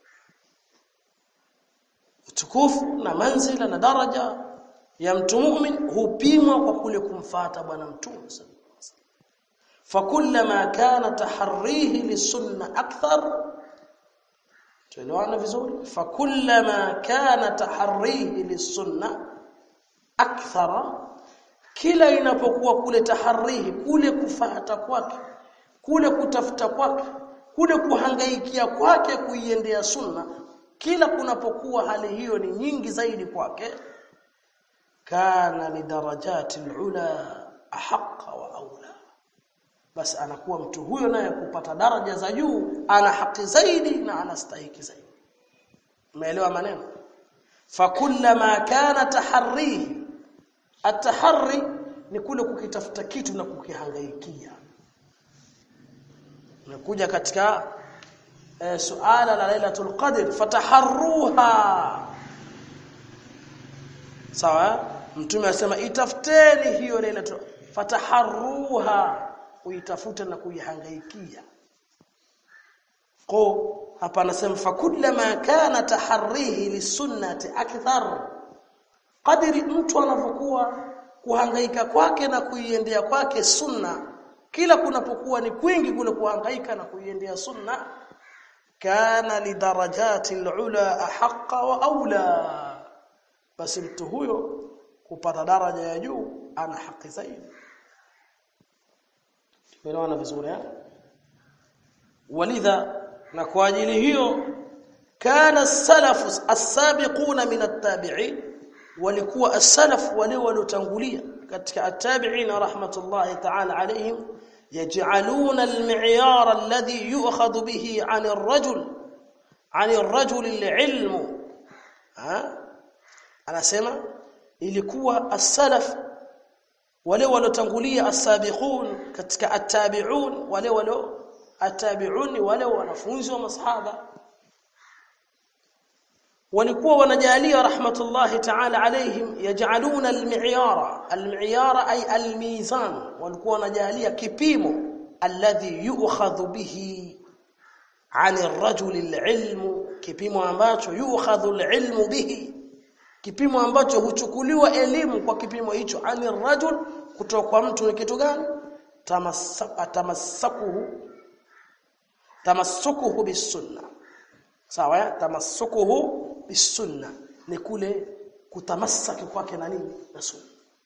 utukufu na manzila na daraja ya mtu mu'min hupimwa kwa kule kumfata bwana mtume sallallahu alaihi wasallam fakullama kana taharrihi lisunna akthar tuelewana vizuri fakullama kana taharrihi lisunna akthara kila inapokuwa kule taharihi kule kufata kwake kule kutafuta kwake kule kuhangaikia kwake kuiendea sunna kila kunapokuwa hali hiyo ni nyingi zaidi kwake kana lidarajati alula ahqa wa aula basi anakuwa mtu huyo naye kupata daraja za juu ana haki zaidi na anastahiki zaidi umeelewa maneno fakullama kana taharrihi Ataharri ni kule kukitafuta kitu na kukihangaikia. Nakuja katika e, suala la Lailatul Qadr fataharruha. Sawa? Mtume asema itafuteni hiyo Lailatul fataharruha uitafute na kuihangaikia. Ko hapa anasema fakullama kana taharrihi lisunnati akthar kadiri mtu anavyokuwa kuhangaika kwake na kuiendea kwake sunna kila kunapokuwa ni kwingi kule kuhangaika na kuiendea sunna kana lidarajati alula ahqa wa aula basi mtu huyo kupata daraja ya juu ana haki zaidi tumeelewana vizuri eh walidha na kwa ajili hiyo kana salafu as-sabiquna min at-tabi'in walikuwa as-salaf wale waliotangulia katika at-tabi'in rahmatullahi ta'ala alayhim yaj'aluna al-mi'yar alladhi yu'khadhu bihi 'an ar-rajul 'an ar-rajul al-'ilm ha anasema ilikuwa as-salaf wale waliotangulia as-sabiqun katika at-tabi'un wale walio at-tabi'un wale wanafunzi wa masahaba walikuwa wanajalia rahmatullahi ta'ala alayhim yaj'aluna al-mi'yara al-mi'yara ay al-mizan walikuwa wanajalia kipimo alladhi yu'khadhu bihi 'ani ar-rajul al-'ilm kipimo ambacho yu'khadhu al-'ilm bihi kipimo ambacho huchukuliwa elimu kwa kipimo hicho 'ani ar-rajul kutoka kwa mtu ni kitu gani tamassakuhu tamassukuhu bis-sunnah sawa tamassukuhu bisunna ni kule kutamasaki kwake na nini na sunna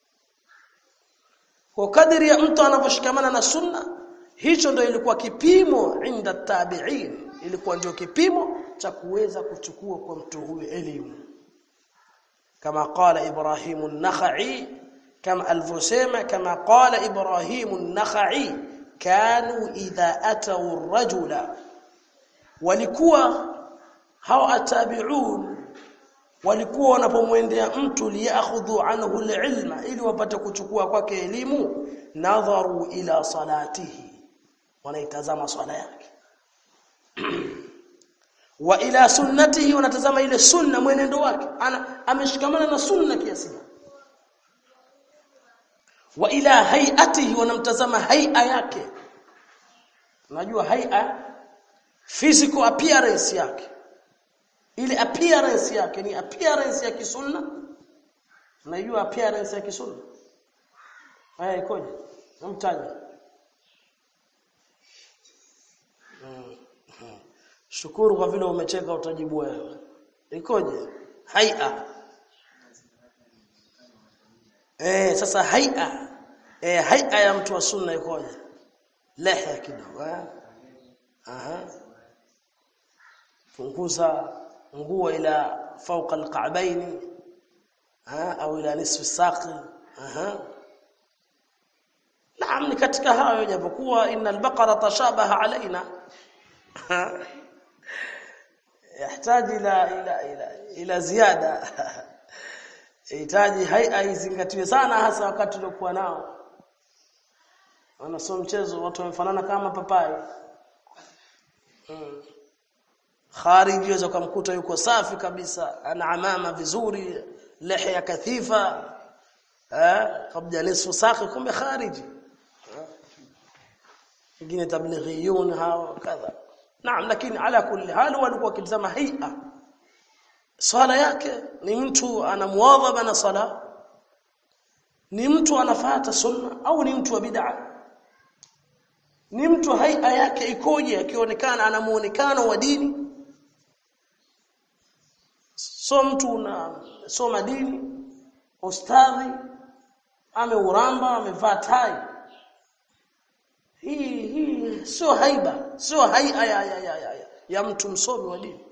kwa kadiri ya mtu anaposhikamana na sunna hicho ndio ilikuwa kipimo inda tabi'in ilikuwa ndio kipimo cha kuweza kuchukua kwa mtu huyu elimu kama qala ibrahim an-nakhai kama alivyosema kama qala ibrahim an-nakhai kanu idha atau ar-rajula walikuwa hao atabi'un walikuwa wanapomwendea mtu liyakhudhu anhu alilma ili wapate kuchukua kwake elimu nadharu ila salatihi wanaitazama swala yake wa ila sunnatihi wanatazama ile sunna mwenendo wake ana ameshikamana na sunna kiasi wa ila hayatihi wanamtazama haia yake unajua haia physical appearance yake ile appearance yake ni appearance ya kisunna unajua appearance ya kisunna haya ikoje namtaja shukuru kwa vile umecheka utajibu wewe ikoje haia eh sasa haia eh haia ya mtu wa sunna ikoje lehya kidogo eh aha punguza nguo ila fauqa alqa'bayn au ila nisfi saqi aha naam ni katika hayo japokuwa innal baqara tashabaha alaina يحتاج الى الى الى الى ziada yahitaji haia izingatiwe sana hasa wakati uliokuwa nao wana sio mchezo watu wamefanana kama papai mm. khariji waweza kumkuta yuko safi kabisa ana amama vizuri lihya kathifa eh kabla nisfu saqi kumbe khariji wengine tablighiyun hao kadha naam lakini ala kulli hal walikuwa wakitazama haia swala yake ni mtu ana muadhaba na sala ni mtu anafata sunna au ni mtu wa bid'a ni mtu haia yake ikoje akionekana ana muonekano wa dini so mtu na soma dini ustadhi ameuramba amevaa tai hii hii sio haiba sio haia ya, ya, ya, ya, ya mtu msomi wa dini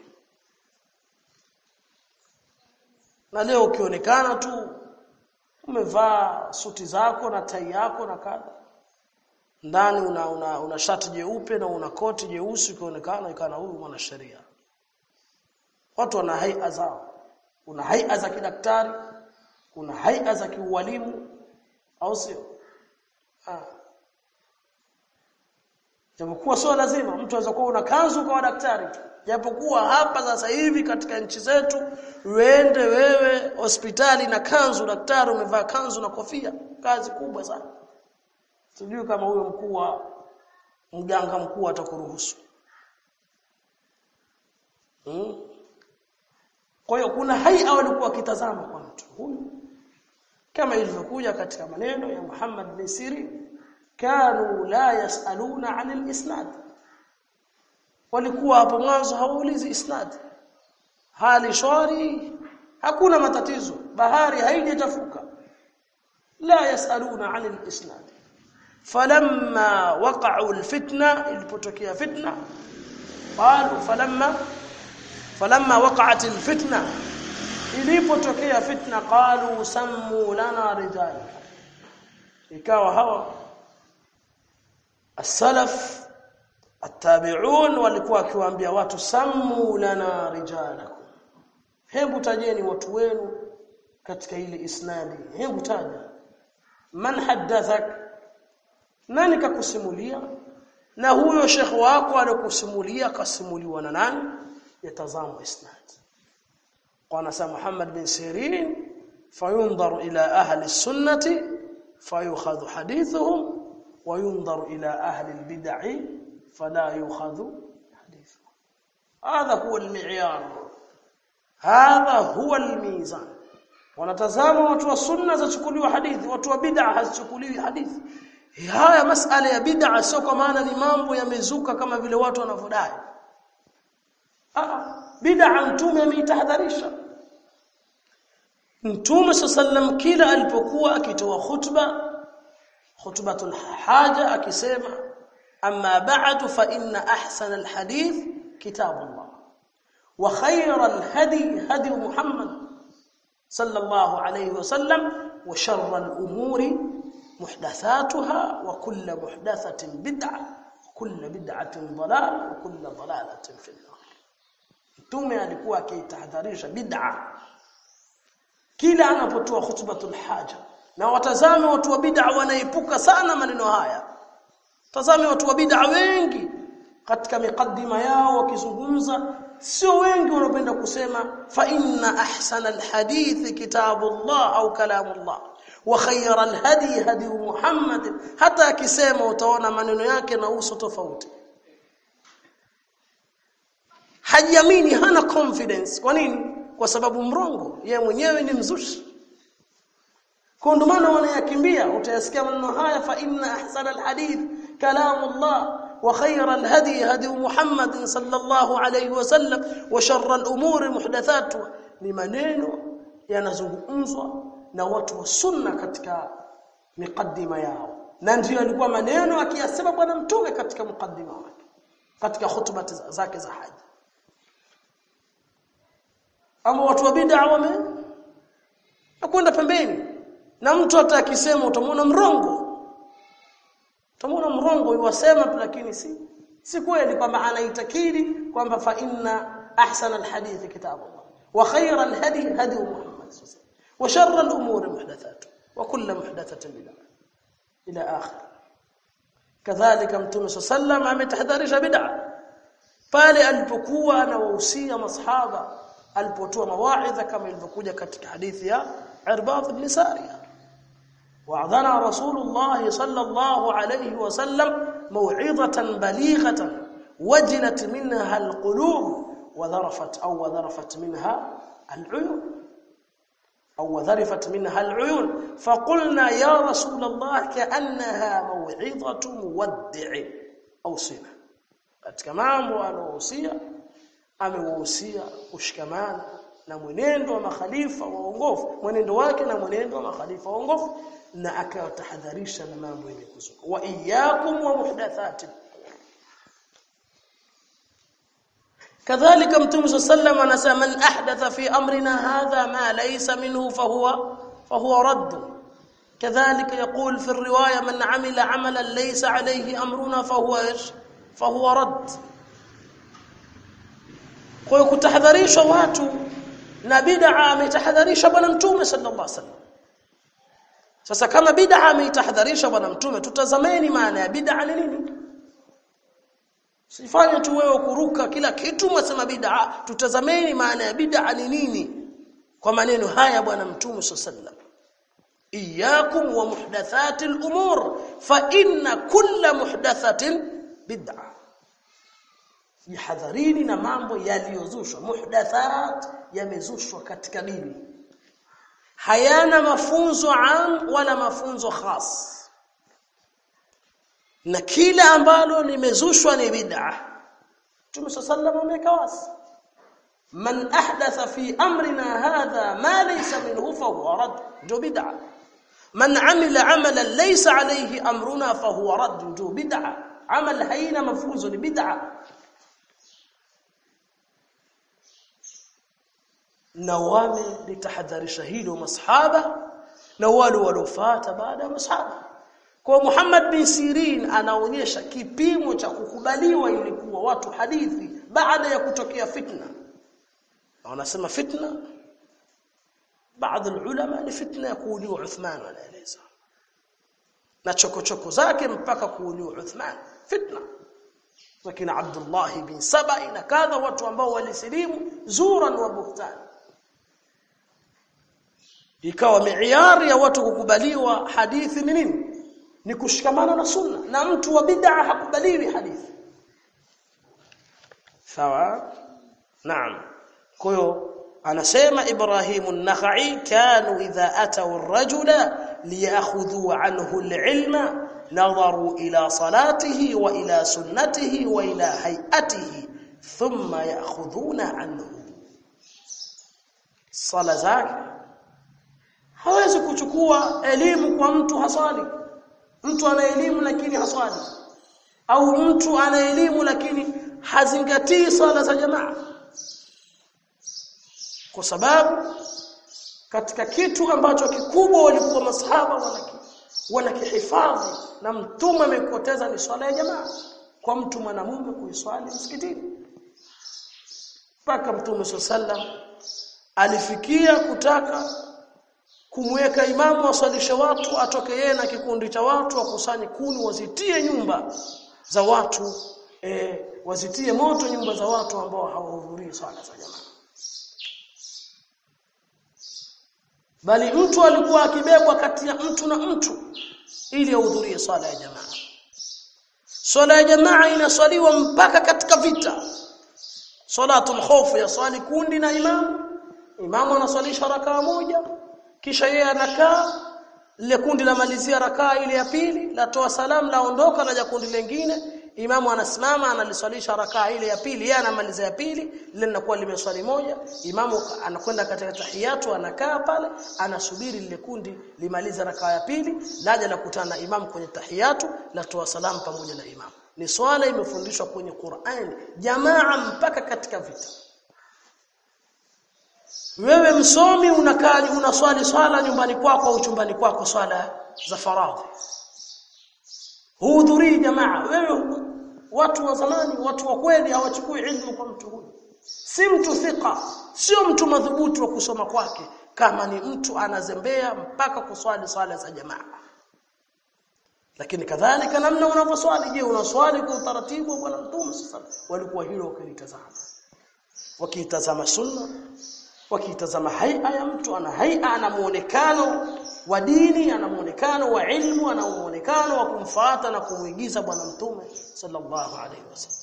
na leo ukionekana tu umevaa suti zako na tai yako na kadha ndani una, una, una shati jeupe na una koti jeusi ukionekana ikana huyu mwanasheria watu wana haia zao kuna haia za kidaktari kuna haia za kiualimu au sio ah japokuwa sio lazima mtu anaweza kuwa una kanzu kwa daktari japokuwa hapa sasa hivi katika nchi zetu uende wewe hospitali na kanzu daktari umevaa kanzu na kofia kazi kubwa sana sijui kama huyo mkuu wa mganga mkuu atakuruhusu hmm? kwa hiyo kuna haia walikuwa wakitazama kwa mtu huyu kama ilivyokuja katika maneno ya Muhammad bin Sirin kanu la yasaluna anil isnad walikuwa hapo mwanzo hawaulizi isnad hali shwari hakuna matatizo bahari haijachafuka la yasaluna anil isnad falamma waqa'u alfitna ilipotokea fitna qalu falamma falamma waqa'at alfitna ilipotokea fitna qalu sammu lana rijal ikawa hawa السلف التابعون walikuwa akiwaambia watu sammu lana rijalakum hebu tajeni watu wenu katika ile isnadi hebu taja man haddathak nani kakusimulia na huyo shekhi wako alikusimulia kasimuliwa na nani yatazama isnad qala sa Muhammad bin Sirin fayunzar ila ahli sunnati fayukhadhu hadithuhum وينظر إلى أهل البدع فلا يؤخذ حديثه هذا هو المعيار هذا هو الميزان wanatazama watu wa sunna zachukuliwa hadithi watu wa bid'a hazichukuliwi hadithi haya masala ya bid'a sio kwa maana ni mambo yamezuka kama vile watu wanavyodai ah bid'a mtume ameitahadharisha mtume sallam kila alipokuwa akitoa khutba khutbatul haja akisema amma ba'du fa inna ahsana alhadith kitabullah wa khayral hadi hadi muhammad sallallahu alayhi wasallam wa sharral umuri muhdathatuha wa kullu muhdathatin bid'ah wa kullu bid'atin dalal wa kullu dalalatin fi an-nar mtume alikuwa akitahadharisha bid'a kila anapotoa khutbatul haja na watazame watu wa bid'a wanaepuka sana maneno haya tazame watu wa bid'a wengi katika miqaddima yao wakizungumza sio wengi wanapenda kusema fa inna ahsana alhadith kitabullah au kalamullah wa khayra alhadi hadi Muhammad hata akisema utaona maneno yake na uso tofauti hajiamini hana confidence kwa nini kwa sababu mrongo yeye mwenyewe ni mzushi kwa ndio maana wanayakimbia utayasikia maneno haya fa inna ahsana alhadith kalamullah wa khayra alhadi hadi Muhammad sallallahu alayhi wasallam wa sharra alumuri muhdathatuha ni maneno yanazungumzwa na watu wa sunna katika miqaddima yao na ndio alikuwa maneno akiyasema bwana mtume katika mukaddima wake katika hutuba zake za haji ama watu wa bid'a wame nakwenda pembeni na mtu hata akisema utamwona mrongo utamwona mrongo yuwasema tu lakini si si kweli kwamba anaitakidi kwamba fa inna ahsana alhadith kitabullah wa khayra alhadi hadi Muhammad wa sharra alumuri muhdathatu wa kullu muhdathatin bid'ah ila akhir kadhalika mtume sallam ametahadharisha bid'a pale alipokuwa anawahusia masahaba alipotoa mawaidha kama ilivyokuja katika hadithi ya Irbad ibn Sariya wa'adhana Rasulullah sallallahu alayhi wasallam maw'izatan balighatan wajilat minha alqulub wa dharafat aw dharafat minha al'uyun أو ذرفت منها العيون فقلنا يا رسول الله كأنها موعظة مودع أو صنة katika mambo anaohusia amewahusia kushikamana na mwenendo wa makhalifa waongofu mwenendo wake na mwenendo wa makhalifa waongofu na akawatahadharisha na mambo yenye kuzuka wa iyyakum wa muhdathati kadhalika mtume sallam anasema man ahdatha fi amrina hadha ma laysa minhu fahuwa fahuwa radd كذلك يقول في الروايه من عمل عملا ليس عليه امرنا فهو ايش فهو رد kwa kutahadharisha watu na bid'a ametahadharisha bwana mtume sallallahu alaihi wasallam sasa kama bid'a ametahadharisha bwana mtume tutazameni maana ya bid'a ni nini Sifanye tu wewe kuruka kila kitu mwasema bid'a, tutazameni maana ya bid'a ni nini kwa maneno haya bwana Mtume sallam. Iyyakum wa muhdathati al-umur fa inna kulla muhdathatin bid'a. Jihadharini na mambo yaliyozushwa. Muhdathat yamezushwa katika dini. Hayana mafunzo am wala mafunzo khas na kila ambalo limezushwa ni bid'a Mtume sallallahu ameweka wazi man ahdatha fi amrina hadha ma laysa minhu fa huwa rad ndio bid'a man amila amalan laysa alayhi amruna fa huwa rad ndio bid'a amal haina mafunzo ni bid'a na wame litahadharisha hilo masahaba na wale waliofuata baada ya masahaba kwa Muhammad bin Sirin anaonyesha kipimo cha kukubaliwa ilikuwa watu hadithi baada ya kutokea fitna. Na wanasema fitna baadhi ulama ni fitna ya kuuliwa Uthman anaeleza. Na chokochoko zake mpaka kuuliwa Uthman fitna. Lakini Abdullah bin Saba na kadha watu ambao walisilimu zuran wa buhtan. Ikawa miiari ya watu kukubaliwa hadithi ni nini? ni kushikamana na sunna na mtu wa bid'a hakubaliwi hadithi sawa naam kwa hiyo anasema Ibrahim an-Nakhai kanu idha atau ar-rajula liyakhudhu anhu al-ilma nadharu ila salatihi wa ila sunnatihi wa ila hay'atihi thumma ya'khudhuna anhu sala zake hawezi kuchukua elimu kwa mtu hasali mtu ana elimu lakini haswali au mtu ana elimu lakini hazingatii swala za jamaa kwa sababu katika kitu ambacho kikubwa walikuwa masahaba wanaki wanakihifadhi na mtume amekoteza ni swala ya jamaa kwa mtu mwanamume kuiswali msikitini mpaka mtume sallam alifikia kutaka kumweka imamu aswalishe watu atoke yeye na kikundi cha watu wakusanye kuni wazitie nyumba za watu e, wazitie moto nyumba za watu ambao hawahudhurii swala za jamaa bali mtu alikuwa akibebwa kati ya mtu na mtu ili ahudhurie swala ya jamaa swala ya jamaa inaswaliwa mpaka katika vita salatul khawf ya swali kundi na imamu imamu anaswalisha rakaa moja kisha yeye anakaa lile kundi la malizia rakaa ile ya pili latoa salamu laondoka laja kundi lingine imamu anasimama analiswalisha rakaa ile ya pili yeye anamaliza ya pili lile linakuwa limeswali moja imamu anakwenda katika tahiyatu anakaa pale anasubiri lile kundi limaliza rakaa ya pili laja la kutana na imamu kwenye tahiyatu latoa salamu pamoja na imamu ni swala imefundishwa kwenye Qur'an jamaa mpaka katika vita wewe msomi unakaa unaswali swala nyumbani kwako au chumbani kwako swala za faradhi hudhurii jamaa wewe watu wa zamani watu wa kweli hawachukui ilmu kwa mtu huyu si mtu thika sio mtu madhubuti wa kusoma kwake kama ni mtu anazembea mpaka kuswali swala za jamaa lakini kadhalika namna unavyoswali je unaswali kwa utaratibu wa bwana mtume sasa walikuwa hilo wakilitazama wakitazama sunna wakitazama haia ya mtu ana haia ana muonekano wa dini ana muonekano wa ilmu ana muonekano wa kumfuata na kumuigiza bwana mtume sallallahu alaihi wasallam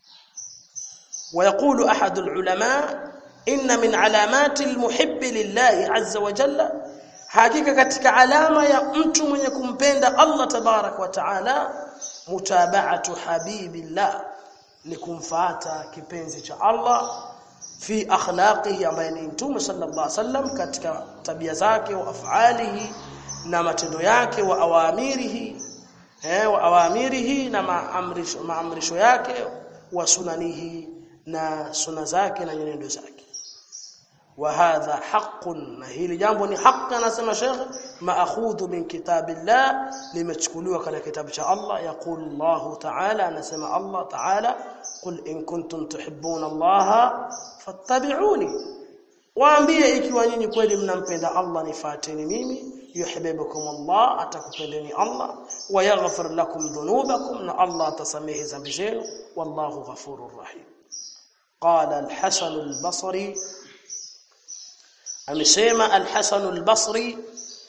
ويقول احد العلماء ان من علامات المحب لله عز وجل hakika katika alama ya mtu mwenye kumpenda Allah tabarak wa taala mutaba'atu habibillah ni kumfuata kipenzi cha Allah fi akhlaqihi ambaye ni mtume sallallahu alaihi wasallam katika tabia zake wa afalihi na matendo yake wa awamirihi eh wa awamirihi na maamrisho maamrisho yake wa sunanihi na suna zake na nyenendo zake وهذا حق na hili jambo ni haki anasema Sheikh maakhudhu min kitabillah limechukuliwa katika kitabu cha Allah yaqul Allah ta'ala anasema Allah ta'ala qul in kuntum tuhibbuna Allah fattabi'uni waambie ikiwa nyinyi kweli mnampenda Allah nifuateni mimi yuhibbukum Allah atakupendeni Allah wa yaghfir lakum dhunubakum na Allah atasamehe dhambi zenu wallahu ghafurur rahim قال الحسن البصري amesema al-Hasan al-Basri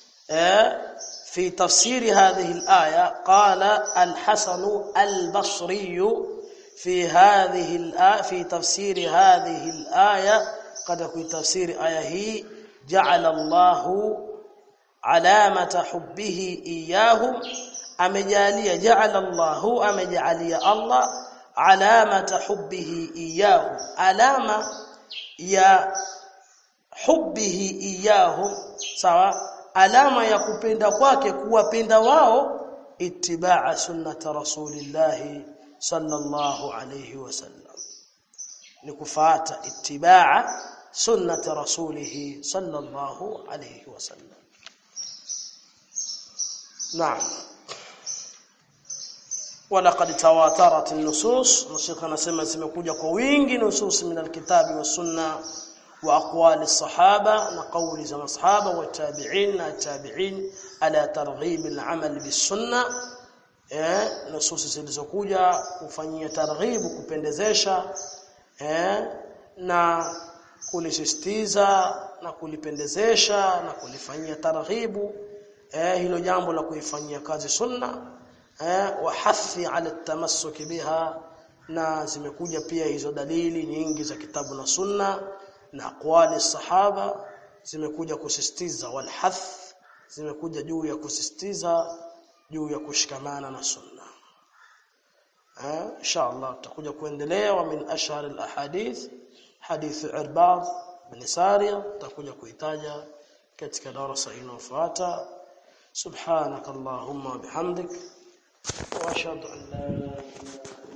في تفسير هذه الآية قال الحسن البصري في هذه الآية في تفسير هذه الآية قد في تفسير آية هي جعل الله علامة حبه إياهم أمجالية جعل الله أمجالية الله علامة حبه إياهم علامة يا hubbihi iyahum sawa alama ya kupenda kwake kuwapenda wao itibaa sunnati rasulillah sallallahu alayhi wasallam ni kufuata itibaa sunnati rasulih sallallahu alayhi wasallam naam ولقد تواترت النصوص نشيخ anasema zimekuja kwa wingi nusus min alkitabi was sunna واقوال الصحابه نقول زم الصحابه والتابعين التابعين على ترغيب العمل بالسنه eh nusus zilizokuja kufanyia targhibu kupendezesha eh na kulisisitiza na kulipendezesha na kulifanyia targhibu eh hilo jambo la kuifanyia kazi sunna eh wa hathi ala tamassuki biha na zimekuja pia hizo dalili nyingi za kitabu na sunna na aqwali sahaba zimekuja kusisitiza walhath zimekuja juu ya kusisitiza juu ya kushikamana na sunna eh inshallah tutakuja kuendelea wa min ashhar alahadith hadith irbad bin sariya tutakuja kuitaja katika darasa inayofuata subhanakallahumma bihamdik wa ashhadu an la ilaha illa